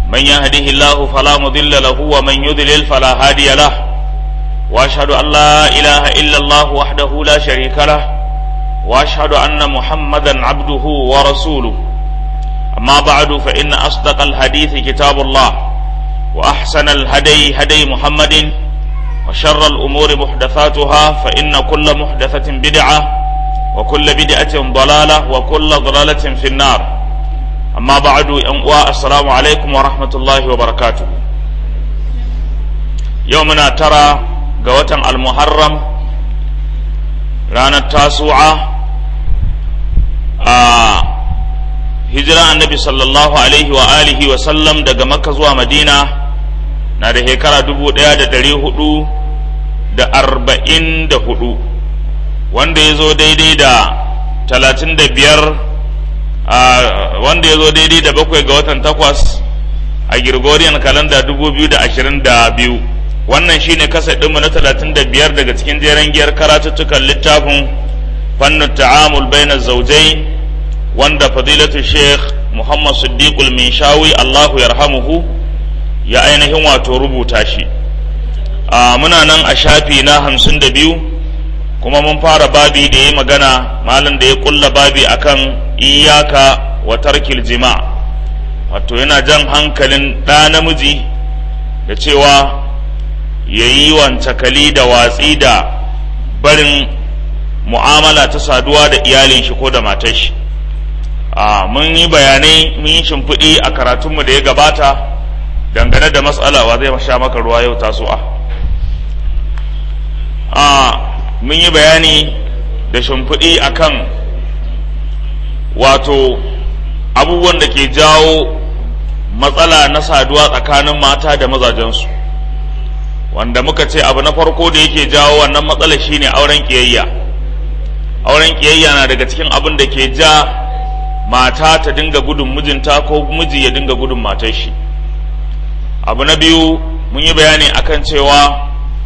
من يهده الله فلا مضل له ومن يضلل فلا هادي له واشهد ان لا اله الا الله وحده لا شريك له واشهد ان محمدا عبده ورسوله اما بعد فان اصدق الحديث كتاب الله واحسن الهدي هدي محمد وشر الامور محدثاتها فان كل محدثه بدعه وكل بدعه ضلاله وكل ضلاله في النار اما بعد ان السلام عليكم ورحمه الله وبركاته يومنا ترى قوة المحرم ranar tasu'a a hijira annabi sallallahu alaihi wa alihi wa sallam daga makka zuwa madina na da shekara dubu ɗaya da ɗari hudu da arba'in da hudu wanda ya zo daidai da talatin da biyar wanda ya zo daidai da bakwai ga watan takwas a Gregorian kalanda dubu biyu da ashirin da biyu wannan shine kasa ɗinmu na talatin da biyar daga cikin jeren giyar karatuttukan littafin fannin ta'amul baina zaujai wanda fadilatu sheikh muhammad siddiqul minshawi allahu yarhamuhu ya ainihin wato rubuta shi muna nan a shafi na hamsin da biyu kuma mun fara babi da ya magana malin da ya kulla babi akan iyaka wa tarkil jima wato yana jan hankalin ɗa namiji da cewa ya yi wancakali da watsi da barin mu'amala ta saduwa da iyalin shi ko da matar shi mun yi bayanai mun yi shimfiɗi a karatunmu da ya gabata dangane da matsala wa zai sha maka ruwa yau tasowa mun yi bayani da shimfiɗi akan wato abubuwan da ke jawo matsala na saduwa tsakanin mata da mazajensu wanda muka ce abu na farko da yake jawo wannan matsala shine auren kiyayya auren kiyayya na daga cikin abin da ke ja mata ta dinga gudun mijinta ko miji ya dinga gudun matar shi abu na biyu mun yi bayani akan cewa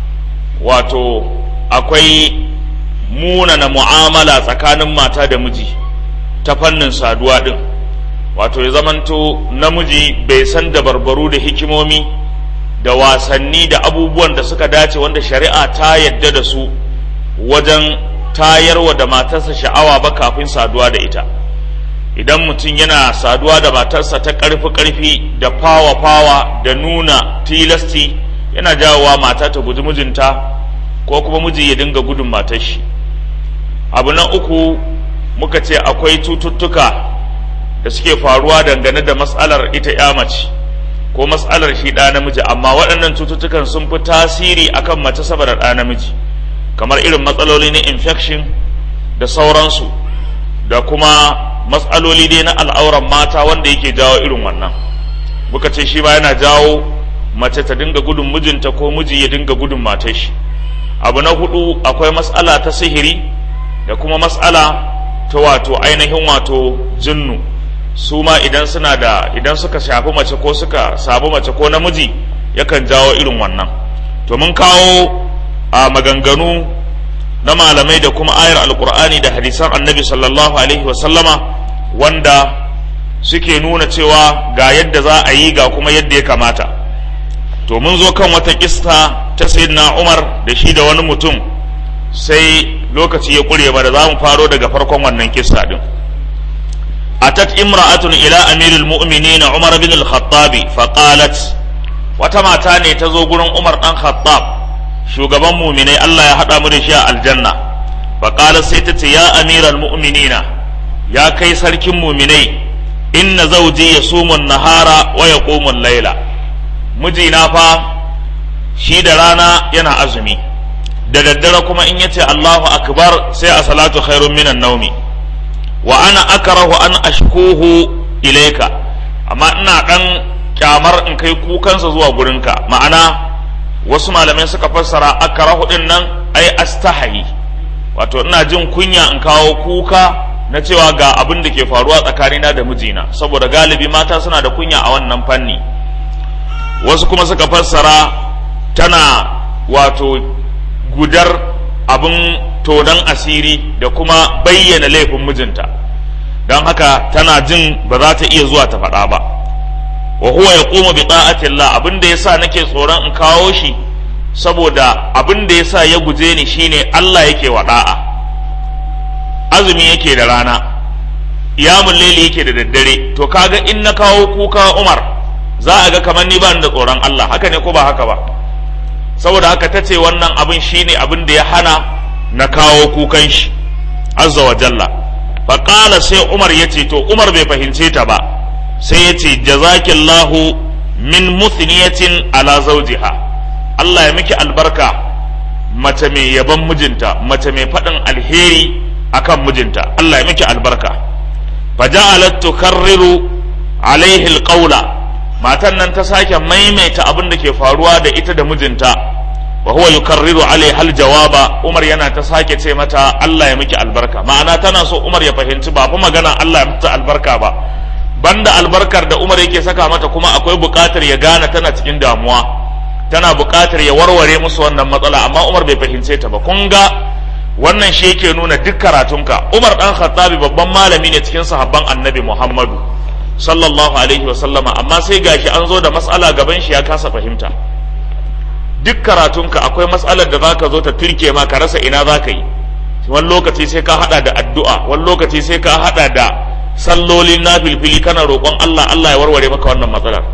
wato akwai munana mu'amala tsakanin mata da miji ta fannin saduwa din wato ya zamanto namiji bai san da barbaru da hikimomi da wasanni da abubuwan da suka dace wanda shari'a ta yadda da su wajen tayarwa da matarsa sha'awa ba kafin saduwa da ita idan mutum yana saduwa da matarsa ta ƙarfi-ƙarfi da fawa-fawa da nuna tilasti yana jawowa mata ta guji mijinta ko kuma miji ya dinga gudun matar shi abu na uku muka ce akwai cututtuka da suke faruwa dangane da matsalar ita ya mace ko matsalar shi ɗa namiji amma waɗannan cututtukan sun fi tasiri akan mace saboda ɗa namiji kamar irin matsaloli na infection da sauransu da kuma matsaloli dai na al'auran mata wanda yake jawo irin wannan muka ce shi ma yana jawo mace ta dinga gudun mijinta ko miji ya dinga gudun matar shi abu na hudu akwai matsala ta sihiri da kuma matsala ta wato ainihin wato jinnu su ma idan suna da idan suka shafi mace ko suka sabu mace ko namiji yakan jawo irin wannan to mun kawo a maganganu na malamai da kuma ayar alkur'ani da hadisan annabi sallallahu alaihi wasallama wanda suke nuna cewa ga yadda za a yi ga kuma yadda ya kamata to mun zo kan wata kista ta sayyidina umar da shi da wani mutum sai lokaci ya kure ba da za mu faro daga farkon wannan kista din atat imra'atun ila amirul mu'minin umar bin al-khattabi faqalat wata mata ne ta zo gurin umar dan khattab shugaban muminai Allah ya haɗa mu da shi a aljanna faƙala sai ta ce ya amiral mu'minina ya kai sarkin muminai inna zauji ya sumun nahara wa ya laila mijina fa shi da rana yana azumi da daddare kuma in yace Allahu akbar sai a salatu khairun minan naumi wa ana akrahu an ashkuhu ilaika amma ina dan kyamar in kai kukansa zuwa gurinka ma'ana wasu malamai suka fassara akarahu din nan ai astahayi wato ina jin kunya in kawo kuka na cewa ga abin da ke faruwa tsakanina da mijina saboda galibi mata suna da kunya a wannan fanni wasu kuma suka fassara tana wato gudar abin tonon asiri da kuma bayyana laifin mijinta don haka tana jin ba za ta iya zuwa ta faɗa ba wa huwa yaqumu bi ta'ati Allah abinda yasa nake tsoron in kawo shi saboda abinda yasa ya guje ni shine Allah yake wa da'a azumi yake da rana iyamul layli yake da daddare to kaga in na kawo kuka Umar za a ga kamar ni ba da tsoron Allah haka ne ko ba haka ba saboda haka ta ce wannan abin shine abin da ya hana na kawo kukan shi azza wa jalla faƙala sai umar ya ce to umar bai fahimce ta ba sai ya ce jazakillahu min muthniyatin ala zawjiha Allah ya miki albarka mace mai yaban mijinta mace mai faɗin alheri akan mijinta Allah ya miki albarka faja'alat tukarriru alaihi alqawla matan nan ta sake maimaita abin da ke faruwa da ita da mijinta wa huwa yukarriru alaiha aljawaba Umar yana ta sake ce mata Allah ya miki albarka ma'ana tana so Umar ya fahimci ba fa magana Allah ya mata albarka ba banda albarkar da Umar yake saka mata kuma akwai buƙatar ya gane tana cikin damuwa tana buƙatar ya warware musu wannan matsala amma Umar bai fahimce ta ba kun ga wannan shi yake nuna duk karatunka Umar dan Khattabi babban malami ne cikin sahabban Annabi Muhammadu sallallahu alaihi wa sallama amma sai gashi an zo da matsala gaban shi ya kasa fahimta duk karatunka akwai matsalar da zaka zo ta turke ma ka rasa ina zaka yi wani lokaci sai ka hada da addu'a wani lokaci sai ka hada da sallolin nafilfili kana roƙon Allah Allah ya warware maka wannan matsalar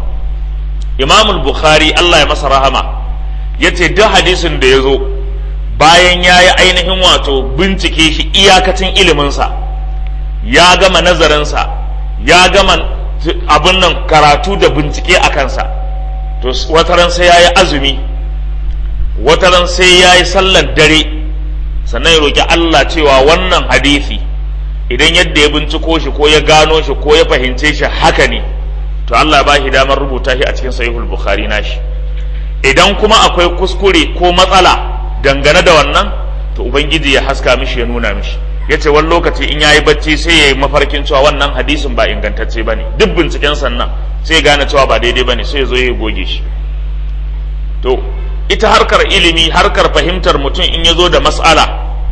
Imam Bukhari Allah ya masa rahama yace duk hadisin da ya zo bayan ya yi ainihin wato bincike shi iyakacin iliminsa ya gama nazarinsa ya gama abin nan karatu da bincike a kansa to wataran sai ya yi azumi wataran sai ya yi sallar dare sannan ya roƙi Allah cewa wannan hadisi idan yadda ya binciko shi ko ya gano shi ko ya fahimce shi haka ne to Allah ba shi damar rubuta shi a cikin sahihul bukhari nashi idan kuma akwai kuskure ko matsala dangane da wannan to ubangiji ya haska mishi ya nuna mishi ya ce wani lokaci in yayi bacci sai ya yi mafarkin cewa wannan hadisin ba ingantacce ba ne duk binciken sannan sai ya gane cewa ba daidai ba ne sai ya zo ya goge shi to ita harkar ilimi harkar fahimtar mutum in ya zo da mas'ala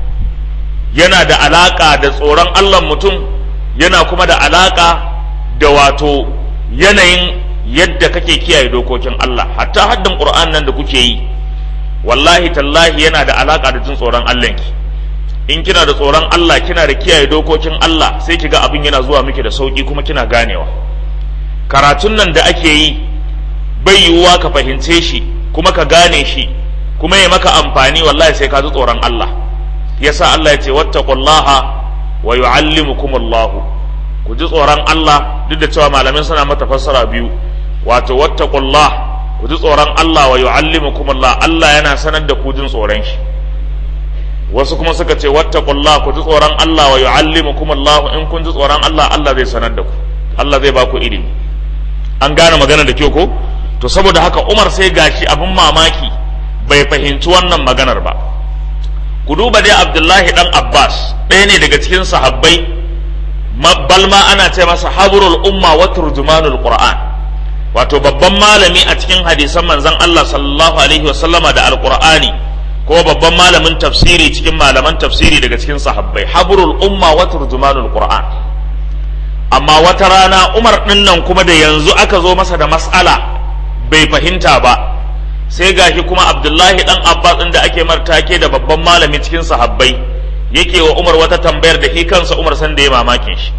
yana da alaka da tsoron allah mutum yana kuma da alaka da wato yanayin yadda kake kiyaye dokokin allah hatta haddin qur'an nan da kuke yi wallahi tallahi yana da alaka da jin tsoron allahnki in kina da tsoron Allah kina da kiyaye dokokin Allah sai ki ga abin yana zuwa miki da sauki kuma kina ganewa karatun nan da ake yi bai yiwuwa ka fahimce shi kuma ka gane shi kuma ya maka amfani wallahi sai ka ji tsoron Allah yasa Allah ya ce wattaqullaha wa yu'allimukumullah ku ji tsoron Allah duk da cewa malamin suna mata fassara biyu wato wattaqullah ku ji tsoron Allah wa yu'allimukumullah Allah yana sanar da ku jin tsoron shi wasu kuma suka ce wattaqullah ku ji tsoron Allah wa yu'allimukum Allah in kun ji tsoron Allah Allah zai sanar da ku Allah zai ba ku ilimi an gane magana da kyau ko to saboda haka Umar sai gashi abin mamaki bai fahimci wannan maganar ba ku duba dai Abdullahi dan Abbas ɗaya ne daga cikin sahabbai balma ana ce masa habrul umma wa turjumanul qur'an wato babban malami a cikin hadisan manzon Allah sallallahu alaihi wasallama da alqur'ani ko babban malamin tafsiri cikin malaman tafsiri daga cikin sahabbai habrul umma wa turjumanul qur'an amma wata rana umar din nan kuma da yanzu aka zo masa da mas'ala bai fahimta ba sai gashi kuma abdullahi dan abbas din da ake martake da babban malami cikin sahabbai yake wa umar wata tambayar da shi kansa umar san da ya mamakin shi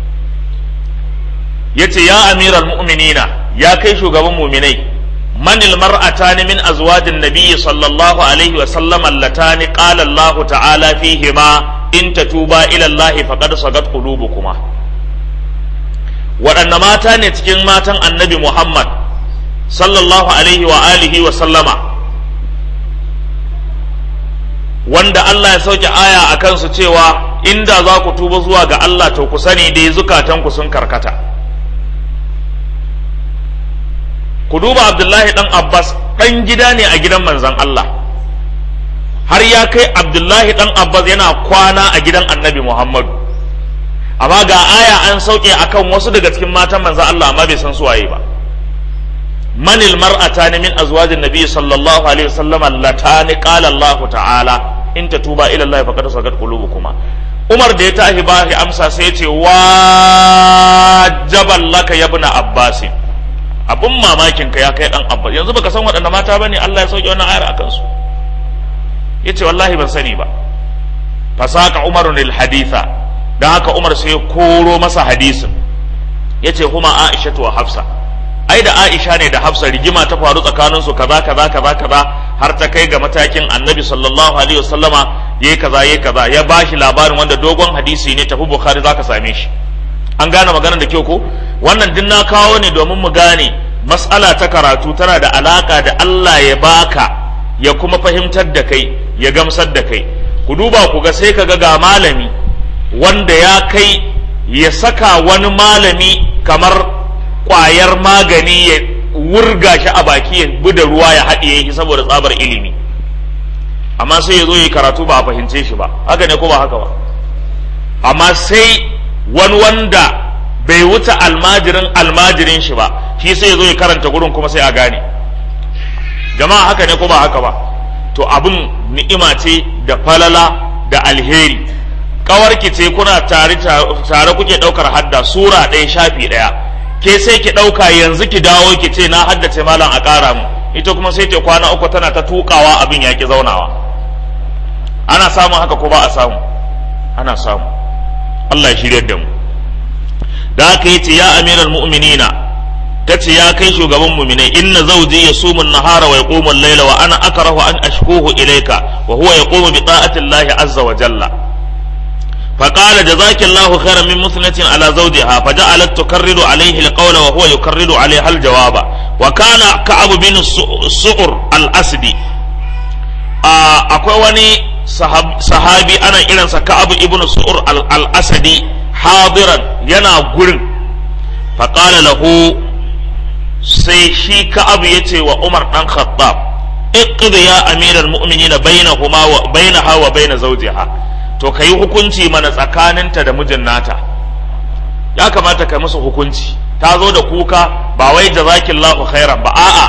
yace ya amiral mu'minina ya kai shugaban mu'minai من المرأتان من أزواج النبي صلى الله عليه وسلم اللتان قال الله تعالى فيهما إن تتوبا إلى الله فقد صغت قلوبكما waɗanne mata ne cikin matan annabi Muhammad sallallahu alaihi wa alihi wa sallama wanda Allah ya sauke aya a kansu cewa inda za ku tuba zuwa ga Allah to ku sani dai zukatanku sun karkata ku duba abdullahi dan abbas dan gida ne a gidan manzan allah har ya kai abdullahi dan abbas yana kwana a gidan annabi muhammadu amma ga aya an sauke akan wasu daga cikin matan manzan allah amma bai san su waye ba manil mar'atani min azwajin nabi sallallahu alaihi wasallam latani qala allah ta'ala in tatuba ila allah faqad sagat qulubukuma umar da ya tashi ba amsa sai ya ce wajaban laka ya ibn abbasin abin mamakin ka ya kai dan abbas yanzu baka san waɗanda mata bane Allah ya sauke wannan ayar akan su yace wallahi ban sani ba fasaka umarun lil haditha dan haka umar sai ya koro masa hadisin yace kuma aisha wa hafsa ai da aisha ne da hafsa rigima ta faru tsakanin su kaza kaza kaza kaza har ta kai ga matakin annabi sallallahu alaihi wasallama yayi kaza yayi kaza ya bashi labarin wanda dogon hadisi ne tafi bukhari zaka same shi an gane maganar da kyau ko wannan din na kawo ne domin mu gane mas'ala ta karatu tana da alaka da Allah ya baka ya kuma fahimtar da kai ya gamsar da kai ku duba ku ga sai kaga ga malami wanda ya kai ya saka wani malami kamar ƙwayar magani ya wurga shi a baki ya bi da ruwa ya haɗiye shi saboda tsabar ilimi amma sai ya zo yi karatu ba a fahimce shi ba haka ne ko ba haka ba amma sai wani wanda bai wuce almajirin almajirin shi ba shi sai ya zo ya karanta gurin kuma sai a gane jama'a haka ne ko ba haka ba to abin ni'ima ce da falala da alheri kawarki ce kuna tare tare kuke daukar hadda sura ɗaya shafi ɗaya ke sai ki ɗauka yanzu ki dawo ki ce na haddace malam a ƙara mu ita kuma sai ta kwana uku tana ta tukawa abin ya ki zaunawa ana samun haka ko ba a samu ana samu Allah ya shirya da mu da haka yace ya amiral mu'minina tace ya kai shugaban mu'minai inna zawji yasumu an-nahara wa yaqumu al-layla wa ana akrahu an ashkuhu ilayka wa huwa yaqumu bi ta'ati Allah azza wa jalla فقال جزاك الله خيرا من مثنة على زوجها فجعلت تكرر عليه القول وهو يكرر عليها الجواب وكان كعب بن السعر الأسدي akwai wani sahabi ana irinsa ka'abu ibn su'ur al-asadi hadiran yana gurin faƙala lahu sai shi ka'abu ya ce wa umar ɗan khattab iqdi ya amiral mu'minina bainahuma wa bainaha wa baina zawjiha to kai hukunci mana tsakaninta da mijin nata ya kamata kai musu hukunci ta zo da kuka ba wai jazakillahu khairan ba a'a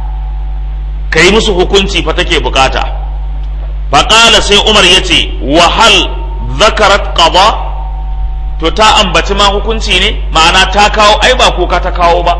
kai musu hukunci fa take bukata faƙala sai umar ya ce wahal zakarat qada to ta ambaci ma hukunci ne ma'ana ta kawo ai ba kuka ta kawo ba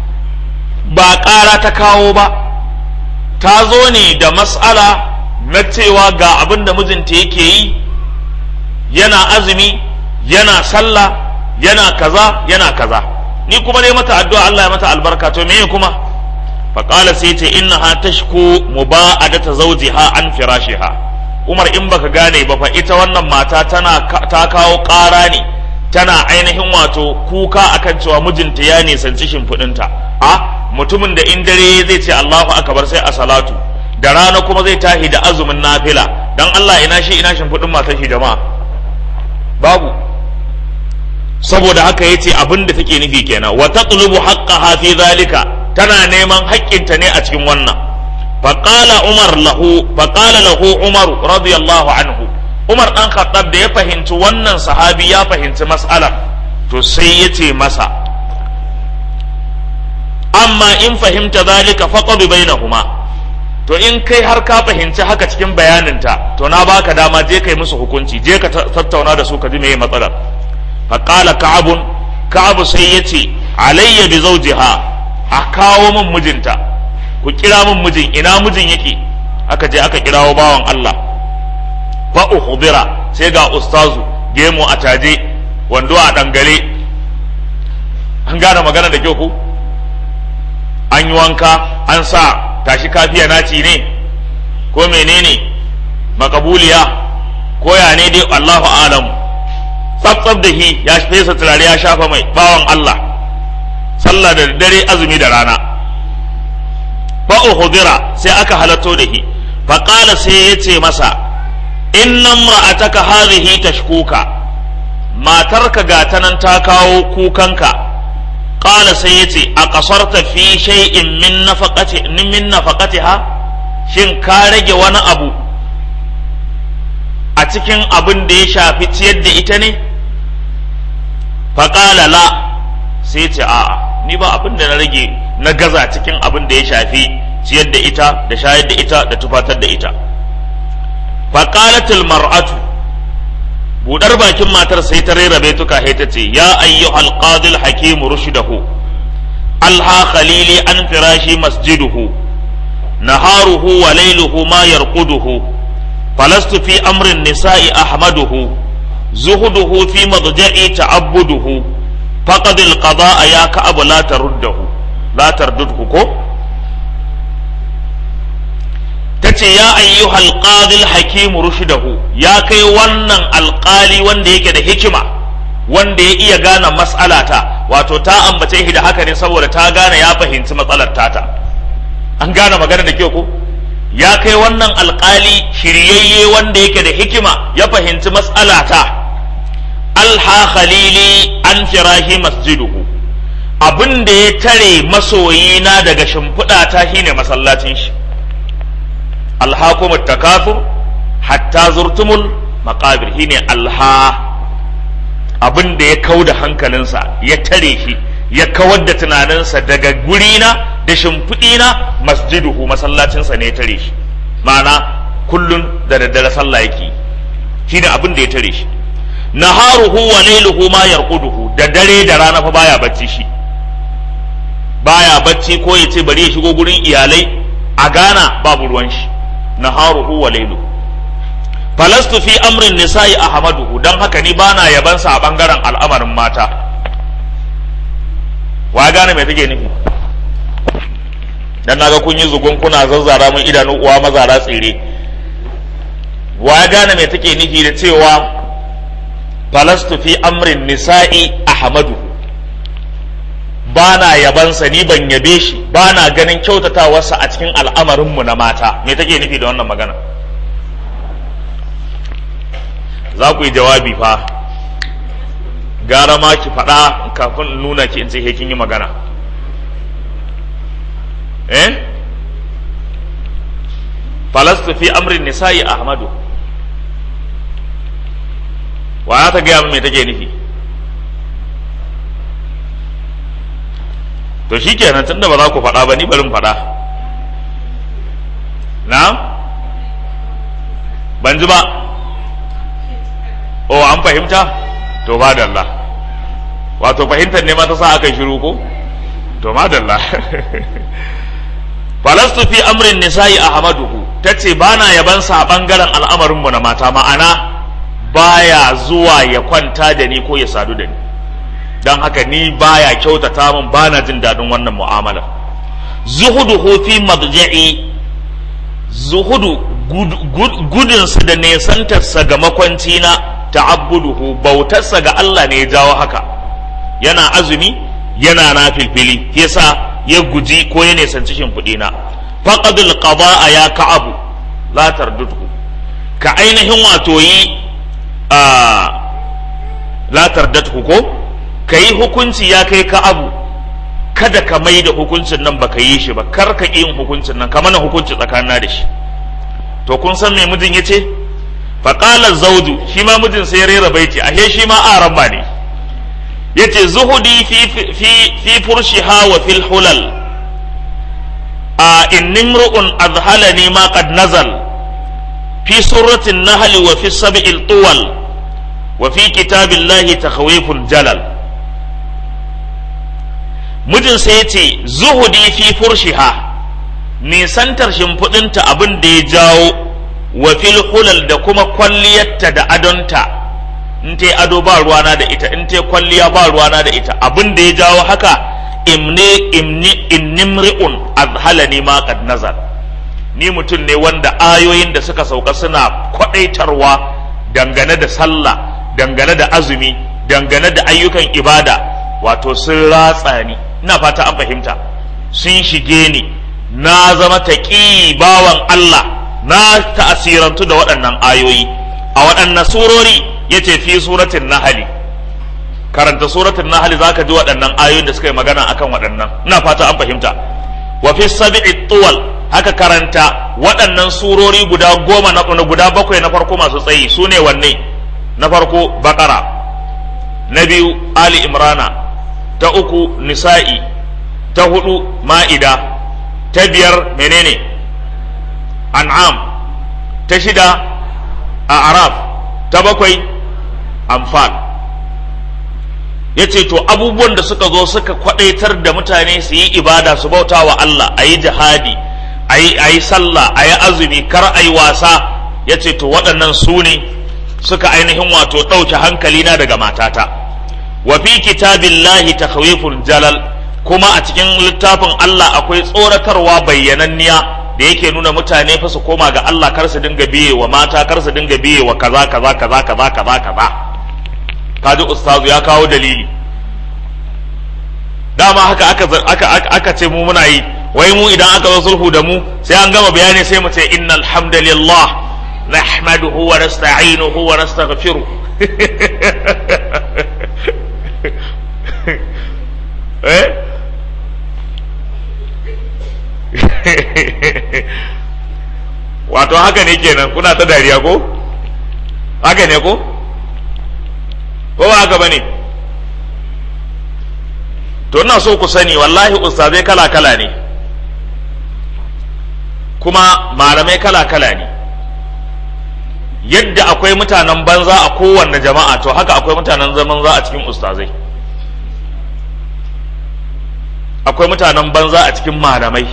ba ƙara ta kawo ba ta zo ne da mas'ala na cewa ga abin da mijinta yake yi yana azumi yana sallah yana kaza yana kaza ni kuma ne mata addu'a Allah ya mata albarka to meye kuma faƙala sai ce innaha tashku muba'adata zawjiha an firashiha Umar in baka gane ba fa ita wannan mata tana ta kawo ƙara ne tana ainihin wato kuka akan cewa mijinta ya nisanci shimfiɗinta a mutumin da in dare zai ce Allahu akbar sai a salatu da rana kuma zai tahi da azumin nafila dan Allah ina shi ina shimfiɗin matar shi jama'a babu saboda haka yace abin da take nufi kenan wa taqlubu haqqaha fi zalika tana neman haƙƙinta ne a cikin wannan faqala umar lahu faqala lahu umar radiyallahu anhu umar dan khattab da ya fahimci wannan sahabi ya fahimci mas'alar to sai yace masa amma in fahimta zalika faqad bainahuma to in kai har ka fahimci haka cikin bayaninta to na baka dama je kai musu hukunci je ka tattauna da su ka ji meye matsalar faqala ka'abun ka'abu sai yace alayya bi zawjiha a kawo min mijinta ku kira min mijin ina mijin yake aka je aka kirawo bawan Allah fa ukhbira sai ga ustazu gemu a taje wando a dangare an gane magana da kyau ku an yi wanka an sa tashi kafiya naci ne ko menene makabuliya ko ya ne dai Allahu alamu tsabtsab da shi ya fesa turare ya shafa mai bawan Allah sallah da dare azumi da rana fa uhdira sai aka halatto da shi fa qala sai yace masa inna imra'ataka hadhihi tashkuka matarka ga ta nan ta kawo kukanka qala sai yace a kasarta fi shay'in min nafaqati min nafaqatiha shin ka rage wani abu a cikin abin da ya shafi ciyar da ita ne faƙala la sai ce a'a ni ba abin da na rage na gaza cikin abin da ya shafi ciyar da ita da shayar da ita da tufatar da ita faƙalatul mar'atu budar bakin matar sai ta rera baituka sai ta ce ya ayyuhal qadil hakim rushdahu alha khalili an firashi masjiduhu naharuhu wa lailuhu ma yarquduhu falastu fi amrin nisa'i ahmaduhu zuhuduhu fi madja'i ta'abbuduhu faqad alqada'a ya ka'ab la taruddahu la tardudhu ko tace ya ayyuhal qadil hakim rushdahu ya kai wannan alqali wanda yake da hikima wanda ya iya gane mas'alata wato ta ambace shi da haka ne saboda ta gane ya fahimci matsalar tata an gane magana da kyau ko ya kai wannan alkali shiryayye wanda yake da hikima ya fahimci mas'alata alha khalili an firahi masjiduhu abin da ya tare masoyina daga shimfiɗa ta shine masallacin shi alhakumut takathur hatta zurtumul maqabir shine alha abin da ya kau da hankalinsa ya tare shi ya kawar da tunaninsa daga gurina da shimfiɗina masjiduhu masallacinsa ne ya tare shi ma'ana kullun da daddare sallah yake shi ne abin da ya tare shi naharuhu wa lailuhu ma yarquduhu da dare da rana fa baya bacci shi baya bacci ko ya ce bari ya shigo gurin iyalai a Ghana babu ruwan shi naharuhu wa lailuhu falastu fi amrin nisa'i ahmaduhu dan haka ni bana yabansa a bangaren al'amarin mata wa gane me take nufi dan naga kun yi zugun kuna zazzara mun idanu uwa mazara tsire wa gane me take nufi da cewa falastu fi amrin nisa'i ahmaduhu bana yabansa ni ban yabe shi bana ganin kyautatawarsa a cikin al'amarinmu na mata me take nufi da wannan magana za ku yi jawabi fa gara ma ki faɗa kafin nuna ki in ce kin yi magana eh falastu fi amrin nisa'i ahmadu wa ta gaya min me take nufi to shi kenan tunda ba za ku faɗa ba ni barin faɗa na ban ji ba o an fahimta to madalla wato fahimtar ne ma ta sa aka shiru ko to madalla falastu fi amrin nisa'i ahmaduhu tace bana yaban sa bangaren al'amarin mu na mata ma'ana baya zuwa ya kwanta da ni ko ya sadu da ni dan haka ni baya kyautata min bana jin dadin wannan mu'amala zuhuduhu fi madja'i zuhudu gudunsa da nesantarsa ga makwanci na ta'abbuduhu bautarsa ga Allah ne ya jawo haka yana azumi yana na filfili yasa ya guji ko ya nesanci shimfiɗi na faqadul qada'a ya ka'abu la tardudhu ka ainihin wato yi a la tardadhu ko kai hukunci ya kai ka'abu kada ka mai da hukuncin nan baka yi shi ba kar ka yin hukuncin nan ka mana hukunci tsakanin da shi to kun san me mijin yace faƙalar zaudu shi ma mijin sai ya rera baiti ashe shi ma aran ba ne yace zuhudi fi fi fi furshiha wa fil hulal a inni mru'un azhalani ma qad nazal fi surati an-nahl wa fi sab'il tuwal wa fi kitabillahi takhwiful jalal mijin sai yace zuhudi fi furshiha nisantar shimfiɗinta abin da ya jawo wa fil hulal da kuma kwalliyarta da adonta in ta ado ba ruwana da ita in ta kwalliya ba ruwana da ita abin da ya jawo haka imni imni innimri'un azhalani ma qad nazar ni mutum ne wanda ayoyin da suka sauka suna kwadaitarwa dangane da sallah dangane da azumi dangane da ayyukan ibada wato sun ratsa ni ina fata an fahimta sun shige ni na zama taƙi bawan Allah na ta'asirantu da waɗannan ayoyi a waɗannan surori ya ce fi suratin nahali karanta suratin nahali za ka ji waɗannan ayoyin da suka yi magana akan waɗannan ina fata an fahimta wa fi sabi'i tuwal haka karanta waɗannan surori guda goma na guda bakwai na farko masu tsayi su ne wanne na farko bakara na biyu ali imrana ta uku nisa'i ta hudu ma'ida ta biyar menene an'am ta shida a araf ta bakwai amfal ya ce to abubuwan da suka zo suka kwadaitar da mutane su yi ibada su bauta wa Allah a yi jihadi a yi sallah a yi azumi kar a yi wasa ya ce to waɗannan su ne suka ainihin wato ɗauke hankalina daga matata wa fi kitabillahi takhwiful jalal kuma a cikin littafin Allah akwai tsoratarwa bayyananniya da yake nuna mutane fa su koma ga Allah kar su dinga biye wa mata kar su dinga biye wa kaza kaza kaza kaza kaza kaza kaji ustazu ya kawo dalili dama haka aka aka aka ce mu muna yi wai mu idan aka zo sulhu da mu sai an gama bayani sai mu ce innal hamdalillah nahmaduhu wa nasta'inuhu wa nastaghfiruh eh wato haka ne kenan kuna ta dariya ko haka ne ko ko ba haka bane to ina so ku sani wallahi ustazai kala kala ne kuma malamai kala kala ne yadda akwai mutanen banza a kowanne jama'a to haka akwai mutanen zaman za a cikin ustazai akwai mutanen banza a cikin malamai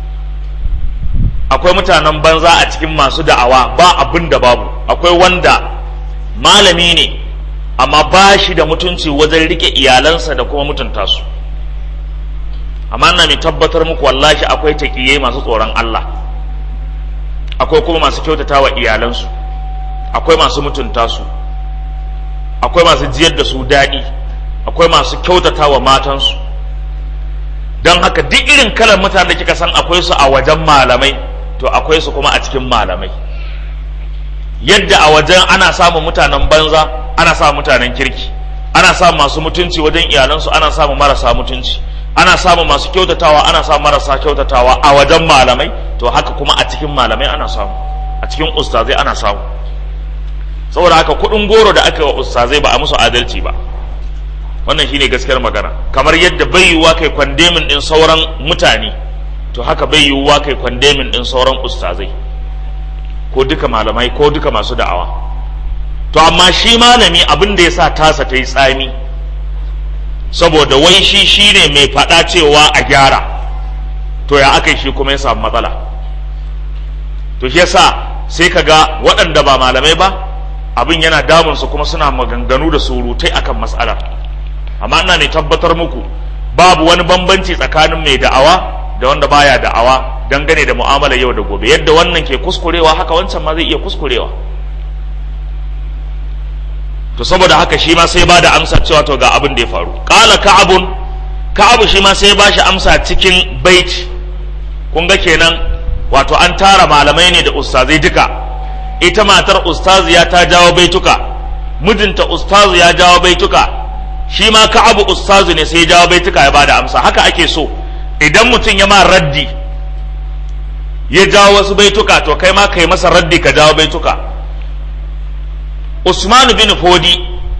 akwai mutanen banza a cikin masu da'awa ba abin da babu akwai wanda malami ne amma ba shi da mutunci wajen rike iyalansa da kuma mutunta su amma na mai tabbatar muku wallahi akwai taƙiye masu tsoron Allah akwai kuma masu kyautata wa iyalansu akwai masu mutunta su akwai masu jiyar da su daɗi akwai masu kyautata wa matansu don haka duk irin kalan mutane da kika san akwai su a wajen malamai to akwai su kuma a cikin malamai yadda a wajen ana samun mutanen banza ana samun mutanen kirki ana samun masu mutunci wajen iyalansu ana samun marasa mutunci ana samun masu kyautatawa ana samun marasa kyautatawa a wajen malamai to haka kuma a cikin malamai ana samu a cikin ustazai ana samu saboda haka kuɗin goro da aka yi wa ustazai ba a musu adalci ba wannan shine gaskiyar magana kamar yadda bai yiwuwa kai kwandemin din sauran mutane to haka bai yiwuwa kai kwandemin din sauran ustazai ko duka malamai ko duka masu da'awa to amma shi malami abin da ya sa tasa ta yi tsami saboda wai shi shine mai faɗa cewa a gyara to ya aka shi kuma ya samu matsala to shi yasa sai ka ga waɗanda ba malamai ba abin yana damunsu kuma suna maganganu da surutai akan matsalar amma ina ne tabbatar muku babu wani bambanci tsakanin mai da'awa da wanda baya da'awa dangane da mu'amala yau da gobe yadda wannan ke kuskurewa haka wancan ma zai iya kuskurewa to saboda haka shi ma sai ba da amsa cewa to ga abin da ya faru qala ka'abun ka'abu shi ma sai ba shi amsa cikin baiti kun ga kenan wato an tara malamai ne da ustazai duka ita matar ustaziya ta jawo baituka mijinta ustazu ya jawo baituka shi ma ka'abu ustazu ne sai ya jawo baituka ya bada amsa haka ake so idan mutum ya ma raddi ya jawo wasu baituka to kai ma kai masa raddi ka jawo baituka Usmanu bin Fodi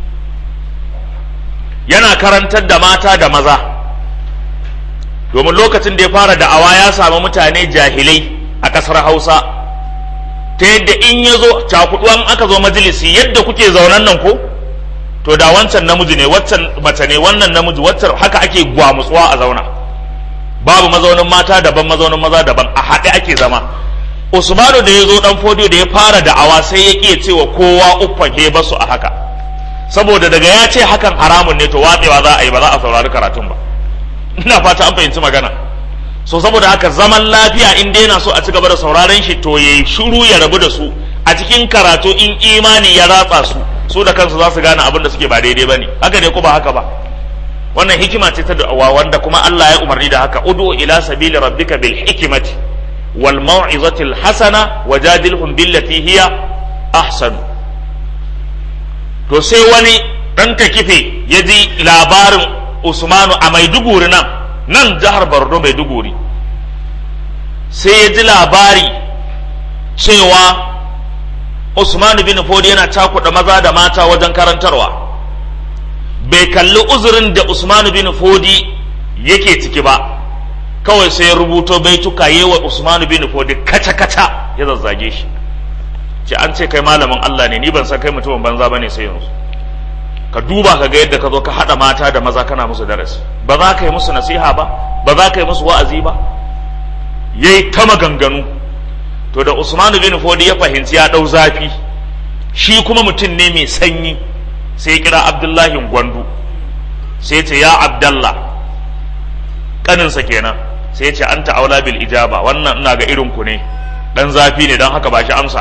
yana karantar da mata da maza domin lokacin da ya fara da'awa ya samu mutane jahilai a ƙasar Hausa ta yadda in ya zo cakuduwan aka zo majalisi yadda kuke zaunan nan ko to da wancan namiji ne waccan mace ne wannan namiji waccan haka ake gwamutsuwa a zauna babu mazaunin mata daban mazaunin maza daban a haɗe ake zama usmanu da ya zo dan fodiyo da ya fara da'awa sai ya ƙi cewa kowa uffan he basu a haka saboda daga ya ce hakan haramun ne to watsewa za a yi ba za a saurari karatun ba ina fata an fahimci magana so saboda haka zaman lafiya in dai yana so a ci gaba da sauraron shi to yayi shiru ya rabu da su a cikin karatu in imani ya ratsa su su da kansu za su gane abin da suke ba daidai bane haka ne ko ba haka ba wannan hikima ce ta da'awa wanda kuma Allah ya umarni da haka ud'u ila sabili rabbika bil hikmati wal mau'izati al hasana wajadilhum billati hiya ahsan to sai wani dan takife ya ji labarin Usmanu a Maiduguri nan nan jihar Borno Maiduguri sai ya ji labari cewa Usmanu bin Fodi yana cakuɗa maza da mata wajen karantarwa bai kalli uzurin da Usmanu bin Fodi yake ciki ba kawai sai ya rubuto baituka yi wa Usmanu bin Fodi kaca-kaca ya zazzage shi ce an ce kai malamin Allah ne ni ban san kai mutumin banza bane sai yanzu ka duba ka ga yadda ka zo ka haɗa mata da maza kana musu darasi ba za ka yi musu nasiha ba ba za ka yi musu wa'azi ba yayi ta maganganu to da Usman bin Fodi ya fahimci ya ɗau zafi shi kuma mutum ne mai sanyi sai ya kira Abdullahi Gwandu sai ce ya Abdallah kaninsa kenan sai ce anta aula bil ijaba wannan ina ga irin ku ne dan zafi ne don haka ba shi amsa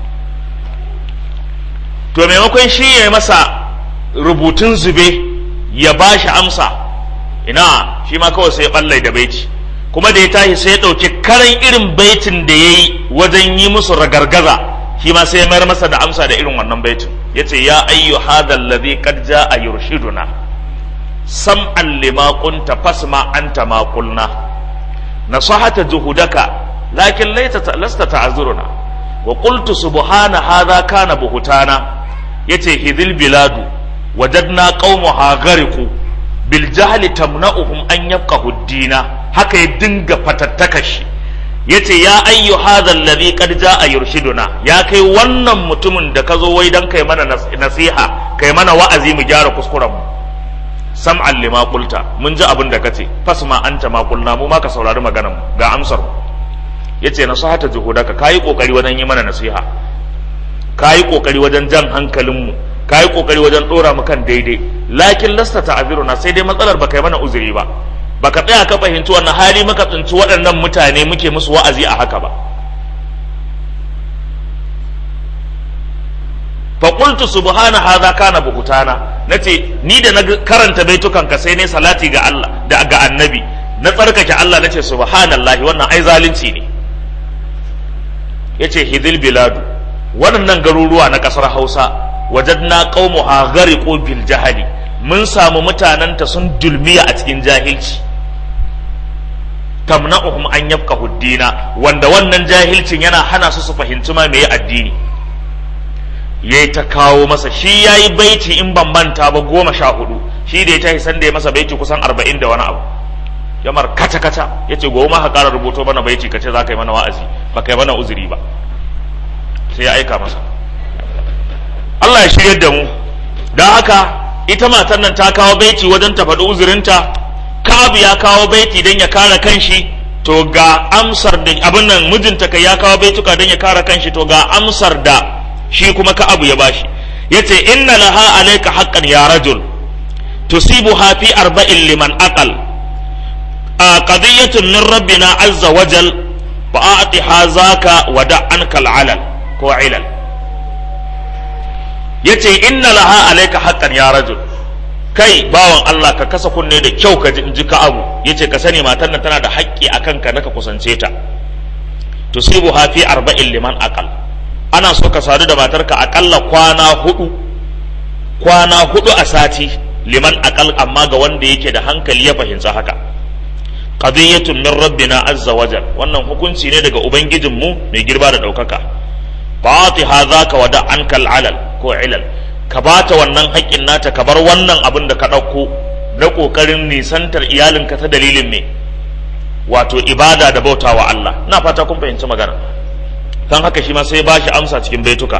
to maimakon shi ya masa rubutun zube ya ba shi amsa ina shi ma kawai sai ya ballai da baiti kuma da ya tashi sai ya ɗauki karan irin baitin da ya yi wajen yi musu ragargaza shi ma sai ya mayar masa da amsa da irin wannan baitin ya ce ya ayyu hadha alladhi qad jaa yurshiduna sam'an lima qunta fasma anta ma qulna nasahata juhudaka lakin laita lasta ta'zuruna wa qultu subhana hadha kana buhutana yace hidil biladu wajadna qaumuha ghariqu bil jahli tamna'uhum an yafqahu ad-dina haka ya dinga fatattaka shi yace ya ayyu hadha alladhi qad jaa yurshiduna ya kai wannan mutumin da ka zo wai dan kai mana nasiha kai mana wa'azi mu gyara kuskuren mu sam'an lima qulta mun ji abin da kace fasma anta ma qulna mu ma ka saurari maganar mu ga amsar mu yace nasihata juhudaka kai kokari wajen yi mana nasiha kai kokari wajen jan hankalin mu kai kokari wajen dora mu kan daidai lakin lasta ta'ziruna sai dai matsalar baka yi mana uzuri ba baka tsaya ka fahimci wannan hali muka tsinci waɗannan mutane muke musu wa'azi a haka ba fa qultu subhana hadha kana buhutana nace ni da na karanta baitukan ka sai ne salati ga Allah da ga annabi na tsarkake Allah nace subhanallahi wannan ai zalunci ne yace hidil biladu waɗannan garuruwa na ƙasar Hausa wajadna qaumuha ghariqu bil jahali mun samu mutananta sun dulmiya a cikin jahilci tamna'uhum an yafqahu dina wanda wannan jahilcin yana hana su su fahimci ma meye addini yayi ta kawo masa shi yayi baiti in ban manta ba goma sha hudu shi da ya tashi san da ya masa baiti kusan arba'in da wani abu yamar kata kata yace gobe ma ka ƙara rubuto mana baiti kace za ka yi mana wa'azi ba ka yi mana uzuri ba sai ya aika masa Allah ya shiryar da mu don haka ita matan nan ta kawo baiti wajen ta faɗi uzurinta Ka'ab ya kawo baiti don ya kare kanshi to ga amsar da abin nan mijinta kai ya kawo baituka don ya kare kanshi to ga amsar da shi kuma Ka'ab ya bashi yace inna laha alayka haqqan ya rajul tusibuha fi arba'in liman aqal qadiyatun min rabbina azza wajal fa a'tiha zaka wa da'anka al'alal ko ilal yace inna laha alayka haqqan ya rajul kai bawan Allah ka kasa kunne da kyau ka ji ka abu yace ka sani matan nan tana da haƙƙi akan ka naka kusance ta tusibu ha fi arba'in liman aqal ana so ka sadu da matarka akalla kwana hudu kwana hudu a sati liman aqal amma ga wanda yake da hankali ya fahimci haka qadiyatun min rabbina azza wajal wannan hukunci ne daga ubangijinmu mai girba da daukaka fatiha zaka wada ankal alal ko ilal ka bata wannan haƙƙin nata ka bar wannan abin da ka ɗauko na ƙoƙarin nisantar iyalinka ta dalilin me wato ibada da bautawa Allah na fata kun fahimci magana kan haka shi ma sai ba shi amsa cikin baituka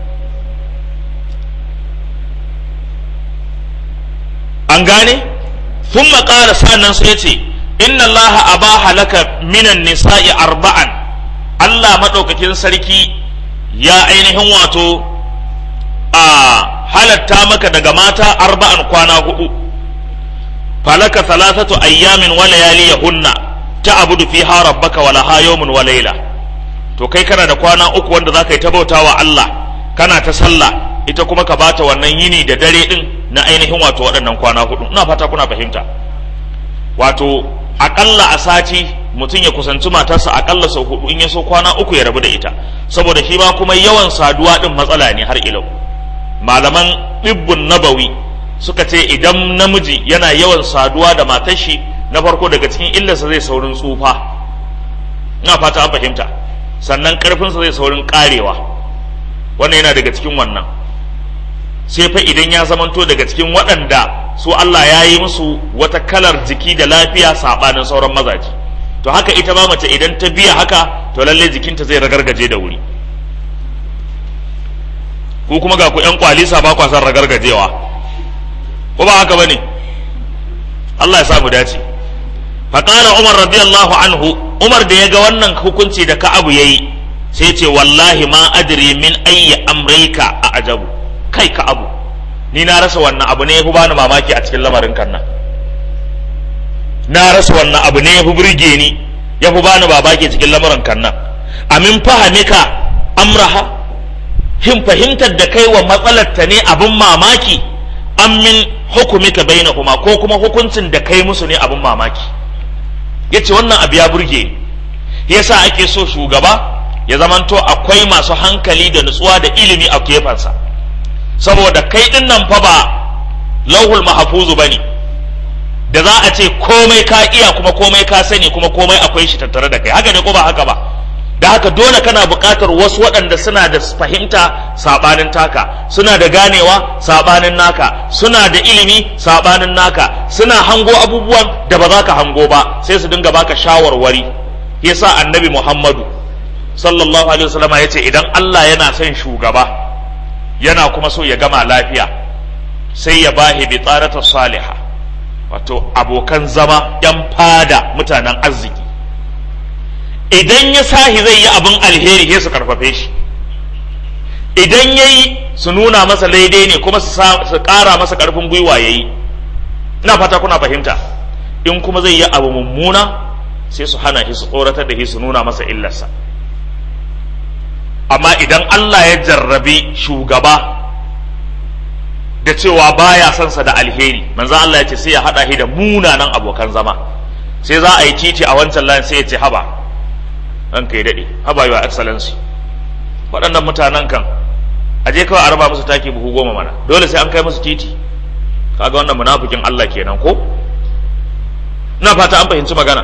an gane sun maƙara sa'annan sai ce inna Allah abaha laka minan nisa'i arba'an Allah maɗaukakin sarki ya ainihin wato a halatta maka daga mata arba'an kwana hudu falaka salasatu ayyamin wa layaliyahunna ta'budu fiha rabbaka wa laha yawmun wa layla to kai kana da kwana uku wanda zaka yi ta bautawa Allah kana ta sallah ita kuma ka bata wannan yini da dare din na ainihin wato waɗannan kwana hudu ina fata kuna fahimta wato akalla a sati mutum ya kusanci matarsa akalla sau hudu in ya so kwana uku ya rabu da ita saboda shi ba kuma yawan saduwa din matsala ne har ilau malaman ɗibbun nabawi suka ce idan namiji yana yawan saduwa da matar shi na farko daga cikin illarsa zai saurin tsufa ina fata an fahimta sannan karfinsa zai saurin karewa wannan yana daga cikin wannan sai fa idan ya zamanto daga cikin waɗanda su Allah ya yi musu wata kalar jiki da lafiya saɓanin sauran mazaje to haka ita ma mace idan ta biya haka to lalle jikinta zai ragargaje da wuri ku kuma ga ku yan kwalisa ba kwa san ragargajewa ko ba haka bane Allah ya sa mu dace faqala umar radiyallahu anhu umar da ya ga wannan hukunci da ka'abu yayi sai ce wallahi ma adri min ayyi amrika a ajabu kai ka'abu ni na rasa wannan abu ne yafi bani mamaki a cikin lamarin kan nan na rasa wannan abu ne yafi burge ni yafi bani babaki cikin lamarin kan nan amin fahamika amraha hin fahimtar da kai wa matsalar ta ne abin mamaki amin hukumika bainahuma ko kuma hukuncin da kai musu ne abin mamaki yace wannan abu ya burge ni yasa ake so shugaba ya zamanto akwai masu hankali da nutsuwa da ilimi a kefansa saboda kai din nan fa ba lauhul mahfuzu bane da za a ce komai ka iya kuma komai ka sani kuma komai akwai shi tattare da kai haka ne ko ba haka ba da haka dole kana buƙatar wasu waɗanda suna da fahimta saɓanin taka suna da ganewa saɓanin naka suna da ilimi saɓanin naka suna hango abubuwan da ba za ka hango ba sai su dinga baka shawarwari yasa annabi muhammadu sallallahu alaihi wasallam ya ce idan allah yana son shugaba yana kuma so ya gama lafiya sai ya bahi bi tsarata saliha wato abokan zama yan fada mutanen arziki idan ya sahi zai yi abin alheri sai su karfafe shi idan ya yi su nuna masa daidai ne kuma su ƙara masa ƙarfin gwiwa ya yi ina fata kuna fahimta in kuma zai yi abu mummuna sai su hana shi su tsoratar da shi su nuna masa illarsa amma idan Allah ya jarrabi shugaba da cewa baya son sa da alheri manzo Allah ya ce sai ya hada shi da munanan abokan zama sai za a yi titi a wancan layin sai ya ce haba an kai daɗe haba yi wa excellency waɗannan mutanen kan a je kawai a raba musu taki buhu goma mana dole sai an kai musu titi kaga wannan munafikin Allah kenan ko ina fata an fahimci magana